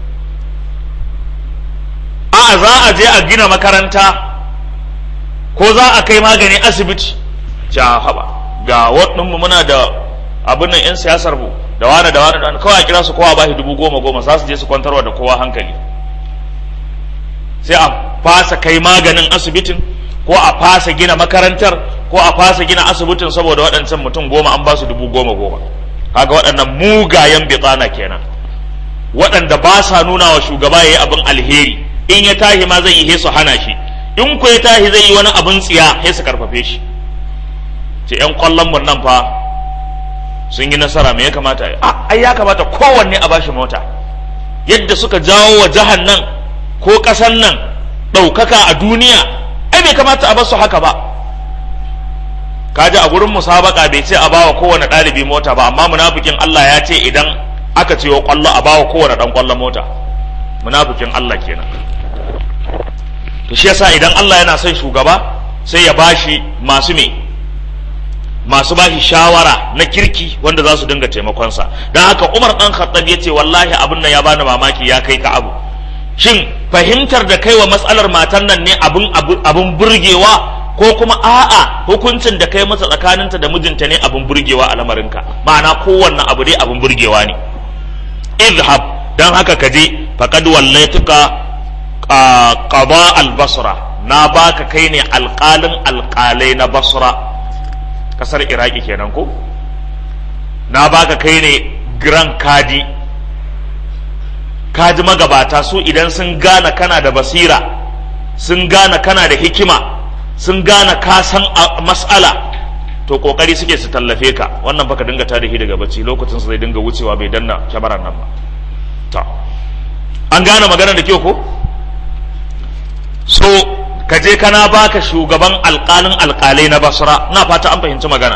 a za a je a gina makaranta ko za a kai magani asibiti ja haba ga waɗanmu muna da abin nan 'yan siyasar mu da wani da wani da wani kawai a kira su kowa ba shi dubu goma goma za su je su kwantarwa da kowa hankali sai a fasa kai maganin asibitin ko a fasa gina makarantar ko a fasa gina asibitin saboda waɗancan mutum goma an ba su dubu goma goma kaga waɗannan mugayen bitsana kenan waɗanda ba sa nuna wa shugaba ya yi abin alheri in ya tahi ma zai yi su hana shi in ku ya tahi zai yi wani abin tsiya sai su karfafe shi ce yan kwallon mun nan fa sun yi nasara me ya kamata ai ya kamata kowanne a bashi mota yadda suka jawo wa jihar nan ko ƙasan nan ɗaukaka a duniya ai bai kamata a basu haka ba kaji a gurin musabaka bai ce a bawa kowane ɗalibi mota ba amma munafikin Allah ya ce idan aka ce wa kwallo a bawa kowane ɗan kwallo mota munafikin Allah kenan to shi yasa idan Allah yana son shugaba sai ya bashi masu me masu bashi shawara na kirki wanda za su dinga taimakonsa don haka Umar dan Khattab ya ce wallahi abin nan ya bani mamaki ya kai ka abu shin fahimtar da kai wa matsalar matan nan ne abin abin burgewa ko kuma a'a hukuncin da kai masa tsakaninta da mijinta ne abin burgewa a lamarinka ma'ana kowanne abu dai abin burgewa ne izhab dan haka ka je faqad wallaituka qada al-basra na baka kai ne alƙalin alƙalai na basra kasar iraki kenan ko na baka kai ne grand kadi kaji magabata su idan sun gane kana da basira sun gane kana da hikima sun gane ka san mas'ala to kokari suke su tallafe ka wannan baka dinga tarihi daga bacci lokacin su zai dinga wucewa bai danna kyamarar nan ba to an gane magana da kyau ko so ka je kana baka shugaban alƙalin alƙalai na basra na fata an fahimci magana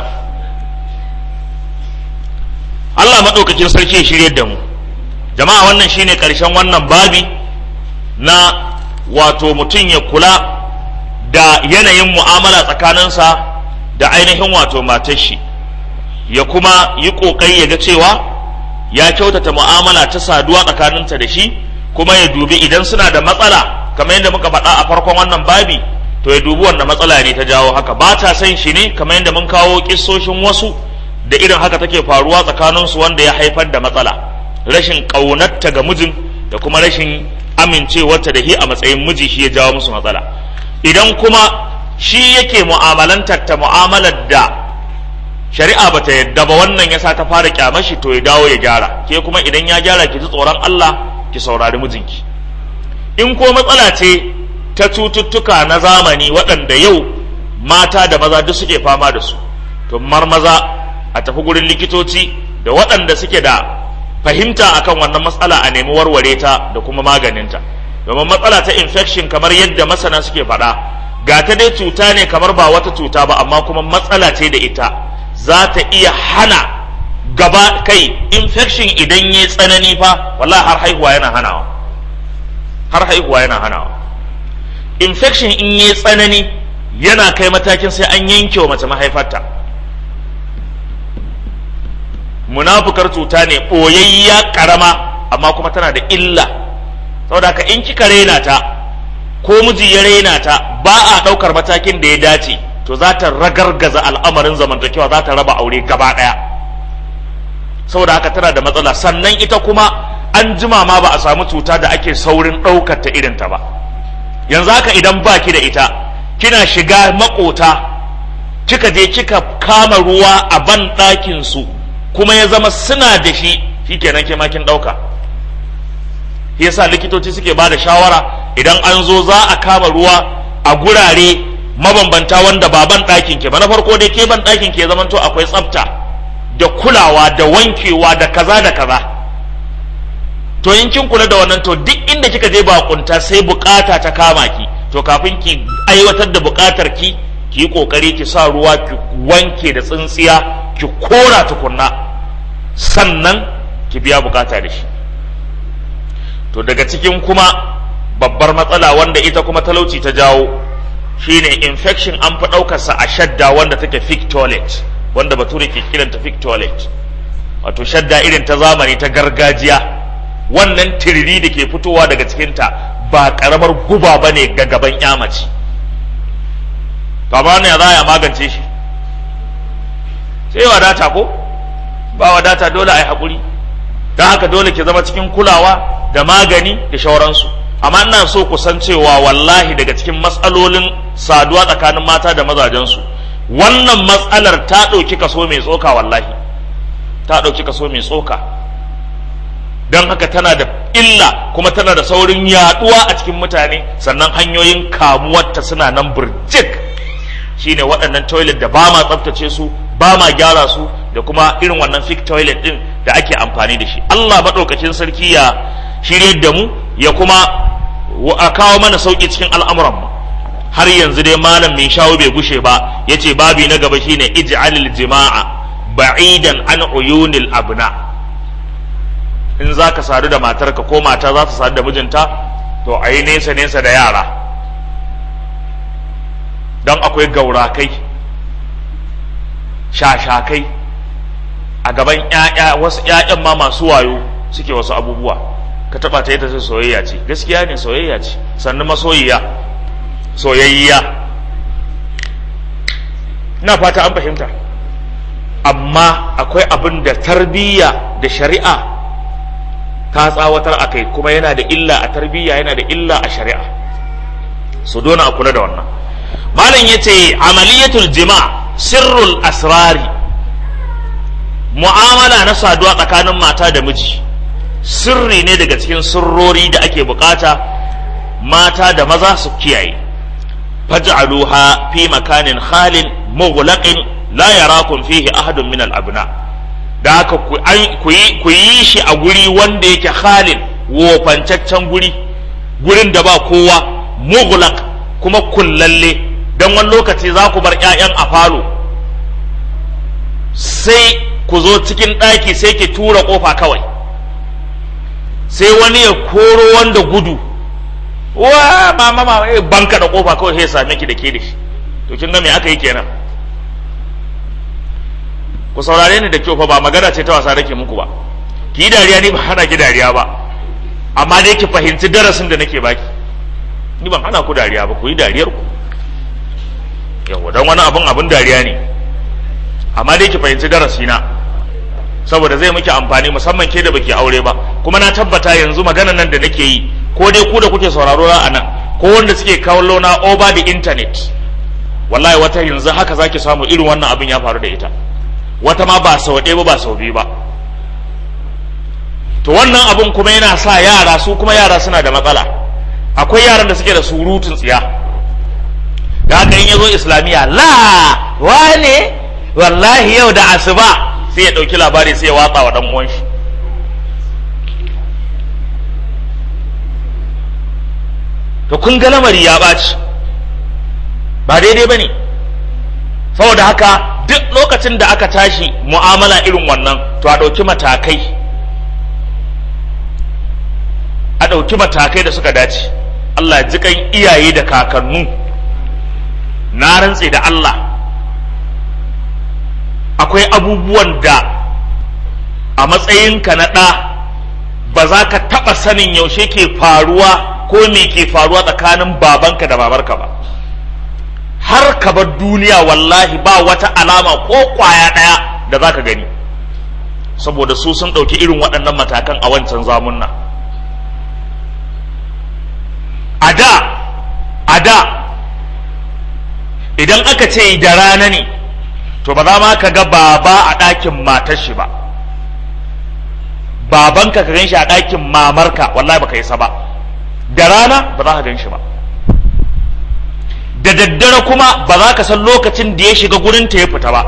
Allah maɗaukakin sarki ya shirye da mu jama'a wannan shine ƙarshen wannan babi na wato mutum ya kula da yanayin mu'amala tsakaninsa da ainihin wato matar shi ya kuma yi ƙoƙari ya ga cewa ya kyautata mu'amala ta saduwa tsakaninta da shi kuma ya dubi idan suna da matsala kamar yadda muka faɗa a farkon wannan babi to ya dubi wanda matsala ne ta jawo haka ba ta san shi ne kamar yadda mun kawo kissoshin wasu da irin haka take faruwa tsakaninsu wanda ya haifar da matsala rashin ƙaunarta ga mijin da kuma rashin amincewarta da shi a matsayin miji shi ya jawo musu matsala idan kuma shi yake mu'amalantar ta mu'amalar da shari'a bata yadda ba wannan yasa ta fara kyamashi to ya dawo ya gyara ke kuma idan ya gyara ki ji tsoron Allah ki saurari mijinki in ko matsala ce ta cututtuka na zamani waɗanda yau mata da maza duk suke fama da su to mar maza a tafi gurin likitoci da waɗanda suke da fahimta akan wannan matsala a nemi warware ta da kuma maganinta domin matsala ta infection kamar yadda masana suke faɗa ga ta dai cuta ne kamar ba wata cuta ba amma kuma matsala ce da ita za ta iya hana gaba kai infection idan ya tsanani fa wallahi har haihuwa yana hanawa har haihuwa yana hanawa infection in ya tsanani yana kai matakin sai an yanke wa mace mahaifarta munafukar cuta ne ɓoyayya ƙarama amma kuma tana da illa saboda haka in kika raina ta ko miji ya raina ta ba a ɗaukar matakin da ya dace to za ta ragargaza al'amarin zamantakewa za ta raba aure gaba ɗaya saboda haka tana da matsala sannan ita kuma an jima ma ba a samu cuta da ake saurin ɗaukar ta irin ta ba yanzu haka idan ba ki da ita kina shiga makota kika je kika kama ruwa a ban ɗakin su kuma ya zama suna da shi shikenan ke ma kin ɗauka yasa likitoci suke ba da shawara idan an zo za a kama ruwa a gurare mabambanta wanda ba ban ɗakin ke ba na farko dai ke ban ɗakin ke zamanto akwai tsafta da kulawa da wankewa da kaza da kaza to in kin kula da wannan to duk inda kika je bakunta sai bukata ta kama ki to kafin ki aiwatar da bukatar ki ki yi kokari ki sa ruwa ki wanke da tsintsiya ki kora tukunna sannan ki biya bukata da shi to daga cikin kuma babbar matsala wanda ita kuma talauci ta jawo shine infection an fi ɗaukarsa a shadda wanda take fig toilet wanda bature ke kiranta fig toilet wato shadda irin ta zamani ta gargajiya wannan tiriri da ke fitowa daga cikinta ba karamar guba ba ne ga gaban yamaci to amma ne za a magance shi sai wadata ko ba wadata dole a yi haƙuri don haka dole ki zama cikin kulawa da magani da shauransu amma ina so ku san cewa wallahi daga cikin matsalolin saduwa tsakanin mata da mazajensu wannan matsalar ta ɗauki kaso mai tsoka wallahi ta ɗauki kaso mai tsoka don haka tana da illa kuma tana da saurin yaduwa a cikin mutane sannan hanyoyin kamuwarta suna nan burjik shine waɗannan toilet da ba ma tsaftace su ba ma gyara su da kuma irin wannan fik toilet din da ake amfani da shi Allah maɗaukakin sarki ya shirye da mu ya kuma a kawo mana sauƙi cikin al'amuran mu har yanzu dai malam mai shawo bai gushe ba yace babi na gaba shine ij'alil jima'a ba'idan an uyunil abna in za ka sadu da matarka ko mata za ta sadu da mijinta to a yi nesa nesa da yara don akwai gaurakai shashakai a gaban ‘ya'ya wasu ‘ya'yan ma masu wayo suke wasu abubuwa ka taba ta ita soyayya ce gaskiya ne soyayya ce sannan masoyiya soyayya ina fata an fahimta amma akwai abin da tarbiyya da shari'a ta tsawatar a kai kuma yana da illa a tarbiyya yana da illa a shari'a su dona a kula da wannan malam ya ce amaliyatul jima sirrul asrari mu'amala na saduwa tsakanin mata da miji sirri ne daga cikin sirrori da ake bukata mata da maza su kiyaye faj'aluha fi makanin khalin mughlaqin la yarakum fihi ahadun min al-abna da haka ku yi shi a guri wanda yake khalin wofancaccen guri gurin da ba kowa mughlaq kuma kullalle don wani lokaci za ku bar 'ya'yan a falo sai ku zo cikin ɗaki sai ki tura ƙofa kawai sai wani ya koro wanda gudu wa mama mama eh banka da ƙofa kawai sai same ki da ke da shi to kin ga me aka yi kenan ku saurare ni da kyau fa ba magana ce ta wasa nake muku ba ki yi dariya ni ba hana ki dariya ba amma dai ki fahimci darasin da nake baki ni ban hana ku dariya ba ku yi dariyar ku yawa don wani abun abun dariya ne amma dai ki fahimci darasi na saboda zai miki amfani musamman ke da baki aure ba kuma na tabbata yanzu maganan nan da nake yi ko dai ku da kuke sauraro na anan ko wanda suke kallo na over the internet wallahi wata yanzu haka zaki samu irin wannan abin ya faru da ita wata ma ba sau ɗaya ba ba sau biyu ba to wannan abun kuma yana sa yara su kuma yara suna da matsala akwai yaran da suke da surutun tsiya da haka in ya zo islamiyya la wane wallahi yau da asuba sai ya ɗauki labari sai ya watsa wa ɗan uwan shi to kun ga lamari ya ɓaci ba daidai ba ne saboda haka duk lokacin da aka tashi mu'amala irin wannan to a ɗauki matakai a ɗauki matakai da suka dace Allah jikan iyaye da kakannu na rantse da Allah akwai abubuwan da a matsayinka na ɗa ba za ka taɓa sanin yaushe ke faruwa ko me ke faruwa tsakanin babanka da babarka ba har ka bar duniya wallahi ba wata alama ko kwaya ɗaya da za ka gani saboda su sun ɗauki irin waɗannan matakan a wancan zamunna a da a da idan aka ce da rana ne to ba za ma ka ga baba a ɗakin matar shi ba babanka ka gan shi a ɗakin mamarka wallahi baka isa ba da rana ba za ka gan shi ba da daddare kuma ba za ka san lokacin da ya shiga gurin ta ya fita ba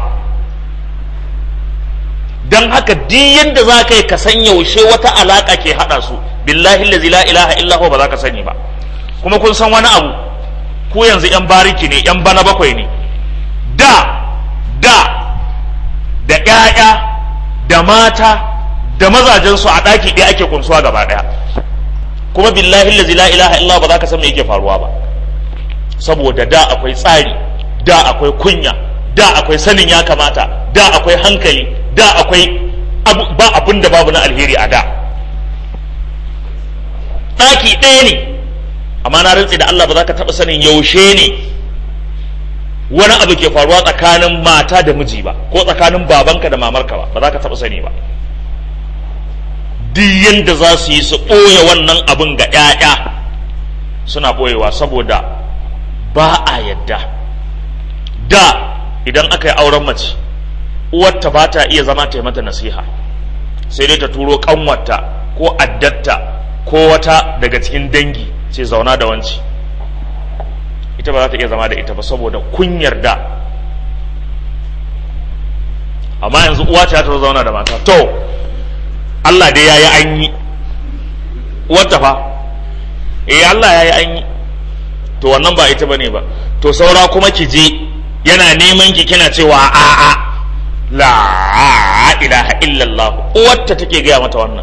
don haka duk yadda za ka yi ka san yaushe wata alaƙa ke haɗa su billahi lazi la ilaha illahu ba za ka sani ba kuma kun san wani abu ku yanzu yan bariki ne yan bana bakwai ne da da da ƴaƴa da mata da mazajensu a ɗaki ɗaya ake kunsuwa gaba ɗaya kuma billahi lazi la ilaha illahu ba za ka san me yake faruwa ba saboda da akwai tsari da akwai kunya da akwai sanin ya kamata da akwai hankali da akwai ba abin da babu na alheri a da ɗaki ɗaya ne amma na rantsi da Allah ba za ka taɓa sanin yaushe ne wani abu ke faruwa tsakanin mata da miji ba ko tsakanin babanka da mamarka ba ba za ka taɓa sani ba duk yadda za su yi su ɓoye wannan abin ga 'ya'ya suna ɓoyewa saboda ba a yadda da idan aka yi auren mace uwarta ba ta iya zama ta yi mata nasiha sai dai ta turo kanwarta ko addatta ko wata daga cikin dangi ce zauna da wanci ita ba za ta iya zama da ita ba saboda kunyar da amma yanzu uwa ta ta zauna da mata to Allah dai yayi an yi uwarta fa eh Allah yayi an yi to wannan ba ita bane ba to saura kuma ki je yana neman ki kina cewa a'a la ilaha illallah uwarta take gaya mata wannan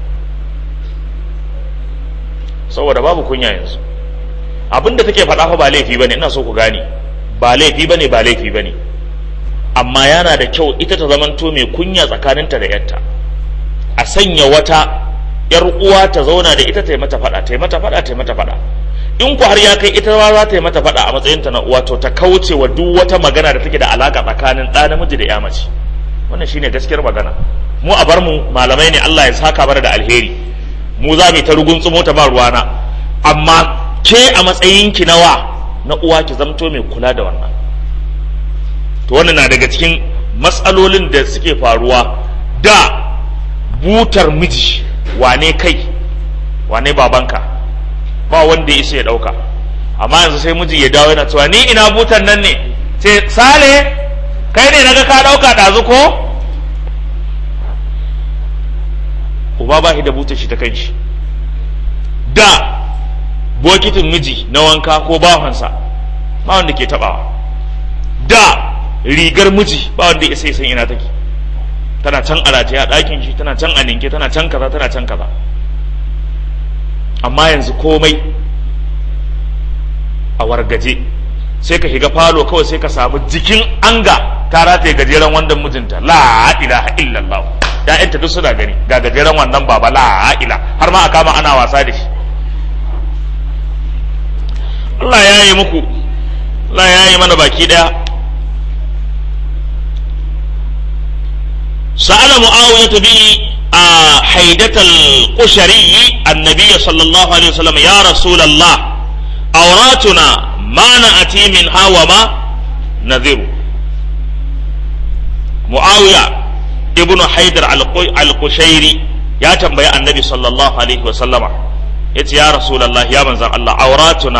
saboda babu kunya yanzu abinda take faɗa fa ba laifi bane ina so ku gane ba laifi bane ba laifi bane amma yana da kyau ita ta zamanto mai kunya tsakaninta da yarta a sanya wata yar uwa ta zauna da ita ta yi mata faɗa ta yi mata faɗa ta yi mata faɗa in ku har ya kai ita ma za ta yi mata faɗa a matsayinta na uwa to ta kauce wa duk wata magana da take da alaka tsakanin ɗa namiji da ya mace wannan shine gaskiyar magana mu a bar mu malamai ne Allah ya saka mana da alheri mu za mu ta rugun tsumo ta ba ruwana amma ke a matsayinki na wa na uwa ki zamto mai kula da wannan to wannan na daga cikin matsalolin da suke faruwa da butar miji wane kai wane babanka ba wanda ya isa ya dauka amma yanzu sai miji ya dawo yana cewa ni ina butar nan ne ce sale kai ne naga ka dauka dazu ko uba ba shi da butar shi ta kanshi da bokitin miji na wanka ko bawansa ba wanda ke tabawa da rigar miji ba wanda ya sai san ina take tana can a rataye a ɗakin shi tana can a ninke tana can kaza tana can kaza amma yanzu komai a wargaje sai ka shiga falo kawai sai ka samu jikin anga ta rataye gajeren wandan mijinta la ilaha illallah ya'yanta duk suna gani ga gajeren wannan baba la ila har ma a kama ana wasa da shi Allah ya yi muku Allah ya yi mana baki daya سأل معاوية به حيدة القشري النبي صلى الله عليه وسلم يا رسول الله أوراتنا ما نأتي منها وما نذر muawiya ibnu haidar al-qushairi ya tambayi annabi sallallahu alaihi wasallama ya ce ya rasulallah ya manzan Allah auratuna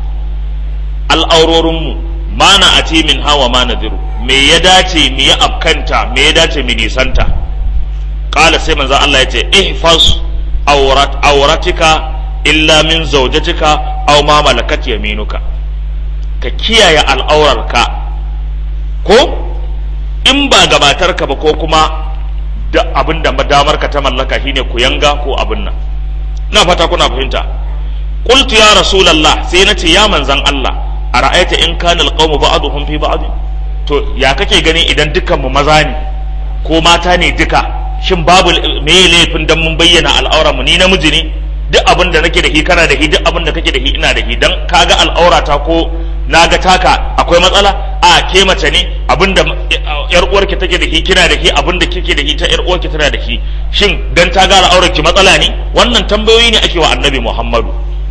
al'aurorinmu ma na ati min hawa ma nadiru me ya dace mu yi afkanta me ya dace mu nisanta kala sai manzan Allah ya ce ihfaz aurat auratika illa min zawjatika aw ma malakat yaminuka ka kiyaye al'aurarka ko in ba gabatarka ba ko kuma da abin da damarka ta mallaka shine ku yanga ko abin nan na fata kuna fahimta qultu ya rasulullah sai nace ya manzan Allah ara'aita in kana alqawmu ba'dhum fi ba'd to ya kake gani idan dukan mu maza ne ko mata ne duka shin babu me laifin dan mun bayyana al'auran mu ni namiji ne duk abin da nake da shi kana da shi duk abin da kake da shi ina da shi dan kaga al'aurata ko naga taka akwai matsala a ke mace ne abinda yar uwarki take da shi kina da shi abinda kike da shi ta yar uwarki tana da shi shin dan ta ga al'aurarki matsala ne wannan tambayoyi ne ake wa annabi Muhammadu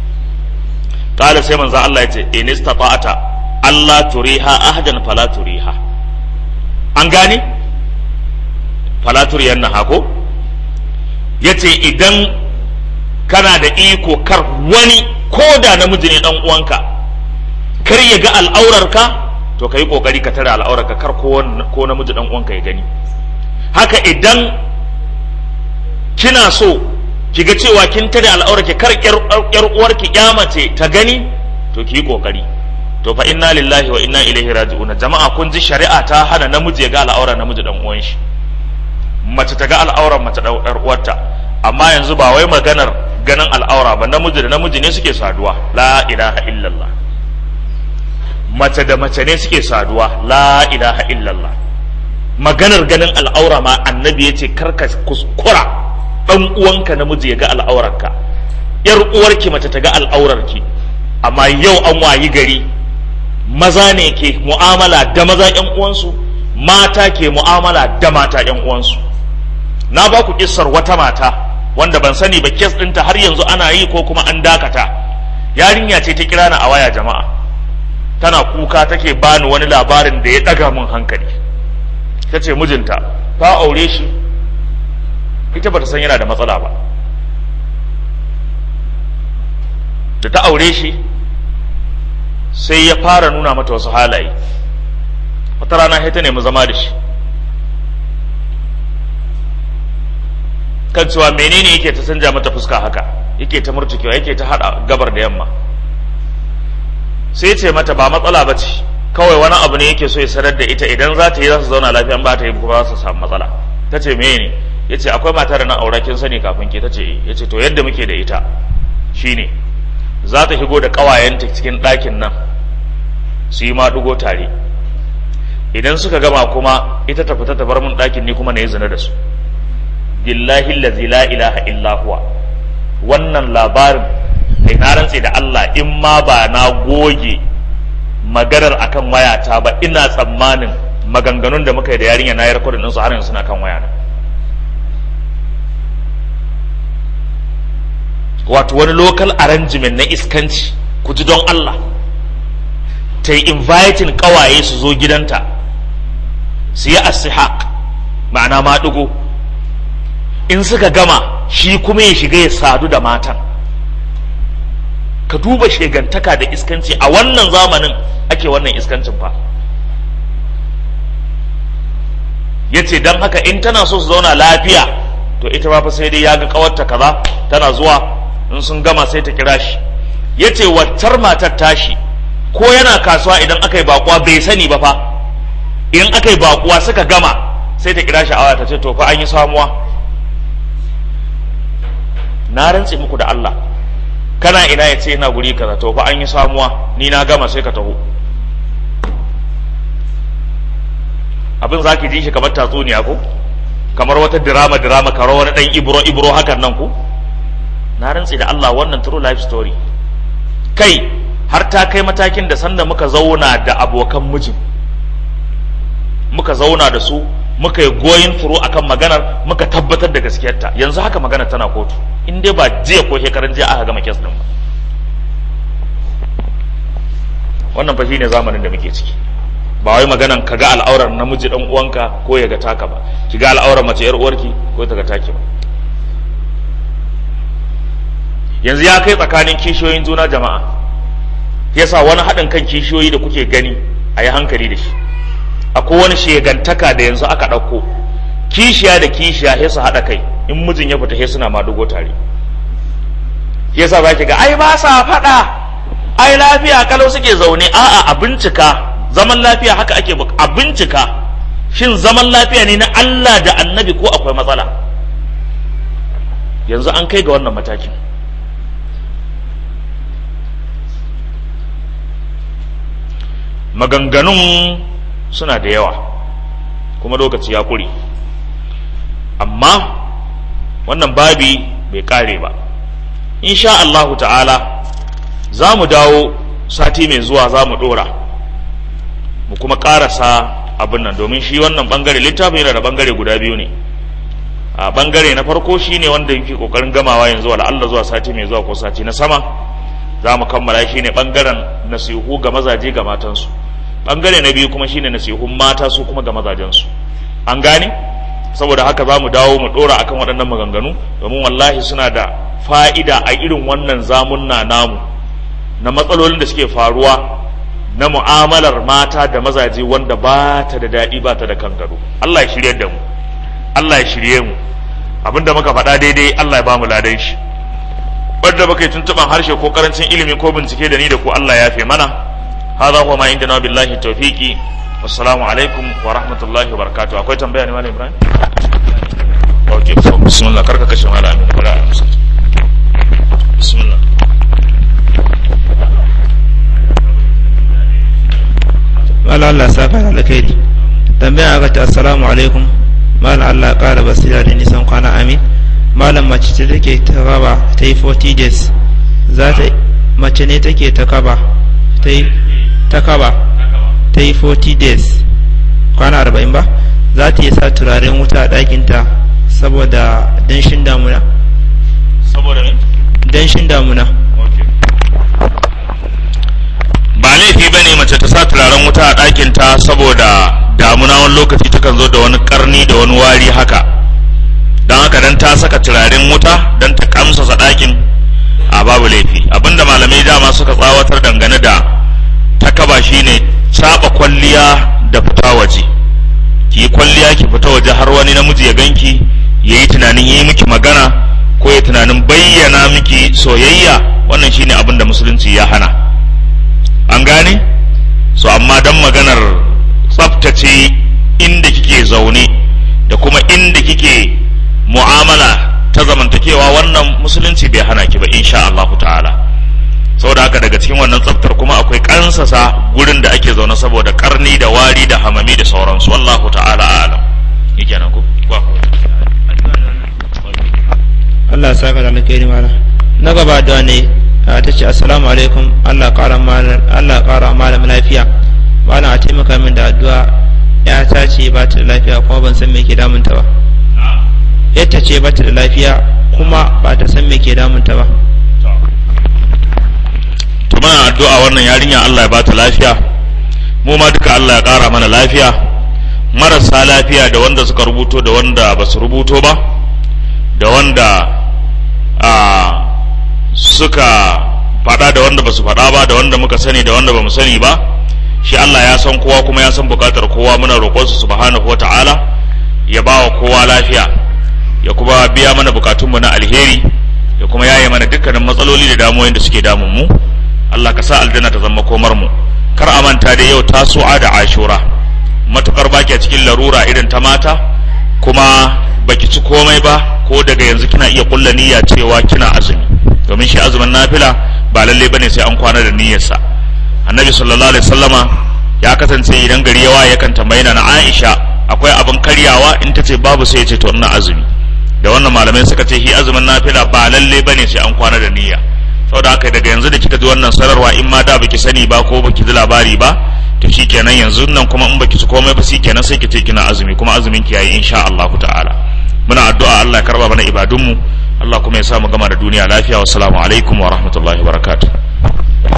kala sai manzo Allah ya ce in istata'ata Allah turiha ahdan fala turiha an gane fala turiyanna hako yace idan kana da iko kar wani ko da namiji ne dan uwanka kar ya ga al'aurarka to ka yi kokari ka tare al'aurarka kar ko namiji dan uwanka ya gani haka idan kina so ki ga cewa kin tare al'aurarki kar yar uwarki mace ta gani to ki yi kokari to fa inna lillahi wa inna ilaihi raji'un jama'a kun ji shari'a ta hana namiji ya ga al'aurar namiji dan uwan shi mace ta ga al'aurar mace dan uwarta amma yanzu ba wai maganar ganin al'aura ba namiji da namiji ne suke saduwa la ilaha illallah mace da mace ne suke saduwa la ilaha illallah maganar ganin al'aura ma annabi ya ce karka kuskura dan uwanka namiji ya ga al'aurarka yar uwarki mace ta ga al'aurarki amma yau an wayi gari maza ne ke mu'amala da maza yan uwansu mata ke mu'amala da mata yan uwansu na ba ku kissar wata mata wanda ban sani ba kes ɗinta har yanzu ana yi ko kuma an dakata yarinya ce ta kira na a waya jama'a tana kuka take bani wani labarin da ya ɗaga min hankali ta ce mijinta ta aure shi ita bata san yana da matsala ba da ta aure shi sai ya fara nuna mata wasu halaye wata rana sai ta nemi zama da shi kan cewa menene yake ta canja mata fuska haka yake ta murtukewa yake ta hada gabar da yamma sai ce mata ba matsala ba ce kawai wani abu ne yake so ya sanar da ita idan za ta yi za su zauna lafiya ba ta yi kuma za su samu matsala ta ce me ne ya ce akwai mata da na aura kin sani kafin ke ta ce ya ce to yadda muke da ita shine za ta shigo da ƙawayenta cikin ɗakin nan su yi maɗugo tare idan suka gama kuma ita ta fita ta bar mun ɗakin ni kuma na yi zina da su billahi allazi la ilaha illa huwa wannan labarin kai na rantse da Allah in ma ba na goge maganar akan wayata ba ina tsammanin maganganun da muka yi da yarinya na yi rikodin ɗinsu har yanzu suna kan wayana wato wani local arrangement na iskanci ku ji don Allah ta yi inviting kawaye su zo gidanta su yi asihaq ma'ana maɗigo in suka gama shi kuma ya shiga ya sadu da matan ka duba shegantaka da iskanci a wannan zamanin ake wannan iskancin fa ya ce don haka in tana so su zauna lafiya to ita ma fa sai dai ya ga kawarta kaza tana zuwa in sun gama sai ta kira shi ya ce waccar matar tashi ko yana kasuwa idan aka yi bakuwa bai sani ba fa in aka yi bakuwa suka gama sai ta kira shi a ta ce to fa an yi samuwa na rantse muku da Allah kana ina ya ce ina guri kaza to fa an yi samuwa ni na gama sai ka taho abin za ki ji shi kamar tatsuniya ko kamar wata dirama dirama karo wani dan ibro ibro hakan nan ko na rantse da Allah wannan true life story kai har ta kai matakin da sanda muka zauna da abokan mijin muka zauna da su muka yi goyin through akan maganar muka tabbatar da gaskiyarta yanzu haka magana tana kotu in dai ba jiya ko shekaran jiya aka gama kes din ba wannan fa shine zamanin da muke ciki ba wai maganan ka ga al'aurar namiji dan uwanka ko ya ga taka ba ki ga al'aurar mace yar uwarki ko ta ga taki ba yanzu ya kai tsakanin kishiyoyin juna jama'a yasa wani haɗin kan kishiyoyi da kuke gani a yi hankali da shi akwai wani shegantaka da yanzu aka ɗauko kishiya da kishiya sai su haɗa kai in mijin ya fita sai suna madugo tare yasa za ki ga ai ba sa faɗa ai lafiya kalau suke zaune a'a a bincika zaman lafiya haka ake a bincika shin zaman lafiya ne na Allah da annabi ko akwai matsala yanzu an kai ga wannan matakin maganganun suna da yawa kuma lokaci ya kure amma wannan babi bai kare ba insha Allahu ta'ala za mu dawo sati mai zuwa za mu dora mu kuma karasa abin nan domin shi wannan bangare littafin yana da bangare guda biyu ne a bangare na farko shine wanda yake kokarin gamawa yanzu wala Allah zuwa sati mai zuwa ko sati na sama za mu kammala shi ne bangaren nasihu ga mazaje ga matansu bangare na biyu kuma shine nasihun mata su kuma ga mazajensu an gane saboda haka za mu dawo mu dora akan waɗannan maganganu domin wallahi suna da fa'ida a irin wannan zamunna namu na matsalolin da suke faruwa na mu'amalar mata da mazaje wanda ba ta da daɗi ba ta da kan gado Allah ya shirye da mu Allah ya shirye mu abinda muka faɗa daidai Allah ya ba mu ladan shi wadda baka yi tuntuɓan harshe ko karancin ilimi ko bincike da ni da ku Allah ya fi mana hadha huwa ma indana billahi tawfiqi wassalamu alaikum wa rahmatullahi wa barakatuh akwai tambaya ne malam Ibrahim okay so bismillah karka kashe malam Amin bara bismillah Malam Allah saka da alkhairi tambaya ga ta assalamu alaikum malam Allah ƙara basira da nisan kwana amin malam mace ce take ta kaba ta yi 40 days za ta mace ne take ta kaba ta yi ta kaba ta yi 40 days kwana 40 ba za ta yi sa turaren wuta a ɗakinta saboda danshin damuna saboda me danshin damuna ba laifi ba ne mace ta sa turaren wuta a ɗakinta saboda damuna wani lokaci takan zo da wani karni da wani wari haka don haka dan ta saka turaren wuta don ta kamsasa ɗakin a babu laifi abinda malamai dama suka tsawatar dangane da takaba shine saba kwalliya da fita waje ki yi kwalliya ki fita waje har wani namiji ya ganki ya yi tunanin yi miki magana ko ya tunanin bayyana miki soyayya wannan shine abin da musulunci ya hana an gane so amma dan maganar tsaftace inda kike zaune da kuma inda kike mu'amala ta zamantakewa wannan musulunci bai hana ki ba insha Allahu ta'ala saboda haka daga cikin wannan tsaftar kuma akwai kansasa gurin da ake zaune saboda karni da wari da hamami da sauransu wallahu ta'ala a'lam yake nan ko kwa Allah ya saka da alkhairi malam na gaba da ne ta ce assalamu alaikum Allah ƙara malam Allah ƙara malam lafiya malam a taimaka min da addu'a ya ta ce ba ta da lafiya kuma ban san me ke damunta ba yadda ce ba ta da lafiya kuma ba ta san me ke damunta ba to muna addu'a wannan yarinya Allah ya ba ta lafiya mu ma duka Allah ya ƙara mana lafiya marasa lafiya da wanda suka rubuto da wanda ba su rubuto ba da wanda a suka faɗa da wanda ba su faɗa ba da wanda muka sani da wanda ba mu sani ba shi Allah ya san kowa kuma ya san bukatar kowa muna roƙonsa subhanahu wa ta'ala ya ba wa kowa lafiya ya kuma biya mana bukatunmu na alheri ya kuma yaye mana dukkanin matsaloli da damuwoyin da suke damun mu Allah ka sa aljanna ta zama komar mu kar a manta da yau tasu'a da ashura matukar baki a cikin larura irin ta mata kuma baki ci komai ba ko daga yanzu kina iya kulla niyya cewa kina azumi domin shi azumin nafila ba lalle bane sai an kwana da niyyarsa annabi sallallahu alaihi wasallama ya kasance idan gari yawa yakan tambayi na Aisha akwai abin karyawa in ta ce babu sai ya ce to ina azumi da wannan malamai suka ce shi azumin nafila ba lalle bane sai an kwana da niyya saboda haka daga yanzu da kika ji wannan sanarwa in ma da baki sani ba ko baki ji labari ba to shikenan yanzu nan kuma in baki ci komai ba shikenan sai ki ce kina azumi kuma azumin ki yayi insha Allah ta'ala muna addu'a Allah ya karba mana ibadunmu Allah kuma ya sa mu gama da duniya lafiya wassalamu alaikum wa rahmatullahi wa barakatuh